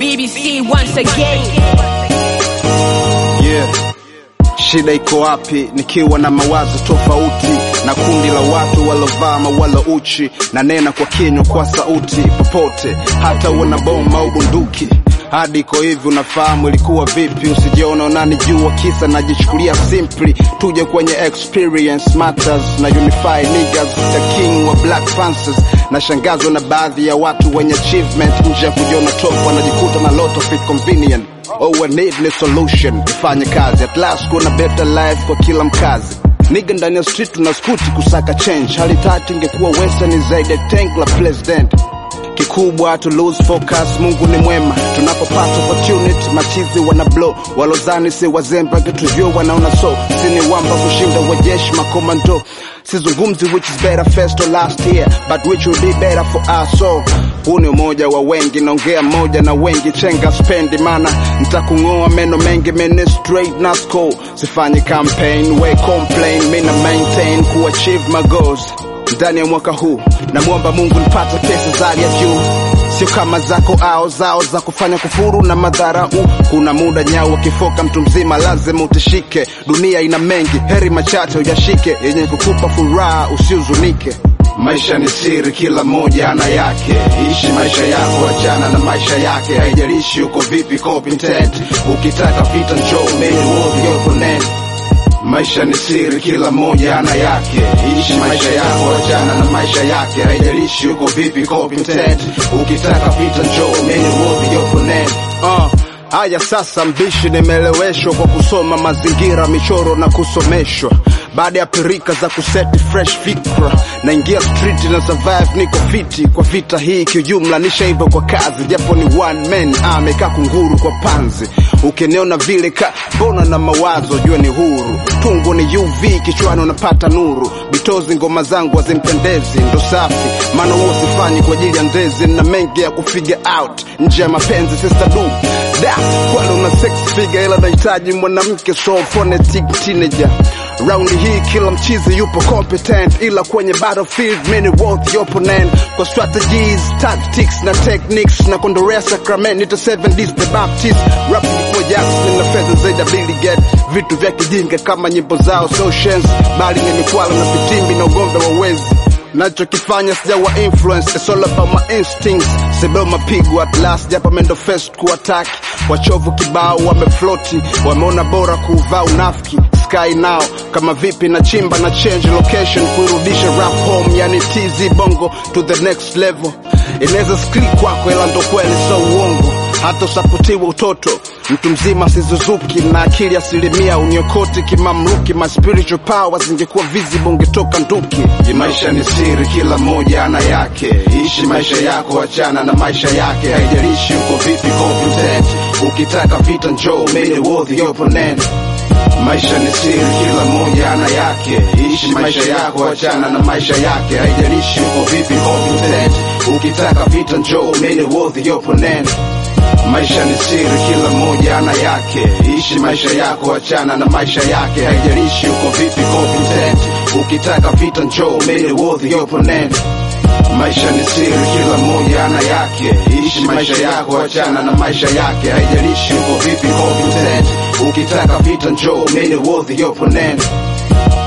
BBC once again. Yeah. Shida iko wapi? Nikiwa na mawazo tofauti na kundi la watu walovaa mawala uchi, na nena kwa kinywa kwa sauti popote, hata uwe bomu au bunduki hadi iko hivi, unafahamu ilikuwa vipi? Usijiona unanijua kisa najichukulia simply. Tuje kwenye experience matters na unify niggas, the king wa black panthers. Nashangazwa na baadhi ya watu wenye achievement nje ya kujiona top, wanajikuta na lot of it convenient. All we need ni solution, ifanye kazi at last, kuna better life kwa kila mkazi. Nigga ndani ya street tuna skuti kusaka change, hali tatu ingekuwa western zaidi ya tank la president kikubwa to lose focus. Mungu ni mwema tunapopata opportunity, machizi wana blow, walozani si wazembe, kituvyo wanaona so sini wamba kushinda wajeshi makomando. Sizungumzi which is better first or last year, but which will be better for us so huu ni umoja wa wengi, naongea moja na wengi, chenga spendi mana nitakung'oa meno mengi, mene straight na score. Sifanyi campaign, we complain, mina maintain ku achieve my goals ndani ya mwaka huu. Namwomba Mungu nipate pesa za hali ya juu, sio kama zako ao zao za kufanya kufuru na madharau. Kuna muda nyau wakifoka, mtu mzima lazima utishike. Dunia ina mengi, heri machache uyashike, yenye kukupa furaha, usihuzunike. Maisha ni siri, kila mmoja ana yake. Ishi maisha yako, achana na maisha yake. Haijalishi uko vipi competent, ukitaka vita njoo, many worth your opponent. Maisha ni siri, kila mmoja ana yake. Ishi maisha yako, achana na maisha yake. Haijalishi uko vipi competent, ukitaka vita njoo, many worth your opponent. Uh. Haya sasa, mbishi nimeeleweshwa kwa kusoma mazingira, michoro na kusomeshwa. Baada ya pirika za kuseti fresh fikra, naingia street na survive, niko fiti kwa vita hii kiujumla, nishaiva kwa kazi, japo ni one man amekaa kunguru kwa panzi. Ukiniona vile ka mbona na mawazo, jua ni huru. Tungu ni UV kichwani, unapata nuru. Bitozi ngoma zangu hazimpendezi, ndo safi, maana huo sifanyi kwa ajili ya ndezi, na mengi ya kufiga out nje ya mapenzi, sister du da kwani una sex figure, ila nahitaji mwanamke so phonetic teenager Raundi hii kila mchizi yupo competent, ila kwenye battlefield many worth your opponent. Kwa strategies, tactics na techniques na kondorea sacrament, nita seven D's the Baptist rap kwa Jackson na fedha zaidi ya Billy Get vitu vya kijinga kama nyimbo zao socials, bali ni mikwalo na vitimbi na ugombe wa wezi nachokifanya sijawa influence, it's all about my instincts. Sibeo mapigo at last, japa mendo first kuattack. Wachovu kibao wamefloti, wameona bora kuvaa unafiki. Sky now kama vipi na chimba na change location, kuirudisha rap home, yani TZ bongo to the next level. Inaweza skili kwako, ila ndo kweli, so uongo hata usapotiwa utoto mtu mzima sizuzuki na akili asilimia uniokoti kimamluki my spiritual power zingekuwa visible ungetoka nduki maisha ni siri kila mmoja ana yake ishi maisha yako achana na maisha yake haijalishi uko vipi competent ukitaka vita njoo made worth your opponent Maisha ni siri, kila mmoja ana yake. Ishi maisha yako, achana na maisha yake. Haijalishi uko vipi competent, ukitaka vita njoo, many worth your opponent. Maisha ni siri, kila mmoja ana yake. Ishi maisha yako, achana na maisha yake. Haijalishi uko vipi competent, ukitaka vita njoo, many worth your opponent. Maisha ni siri, kila mmoja ana yake. Ishi maisha yako, achana na maisha yake. Haijalishi uko vipi competent, ukitaka vita njoo, many worth your opponent.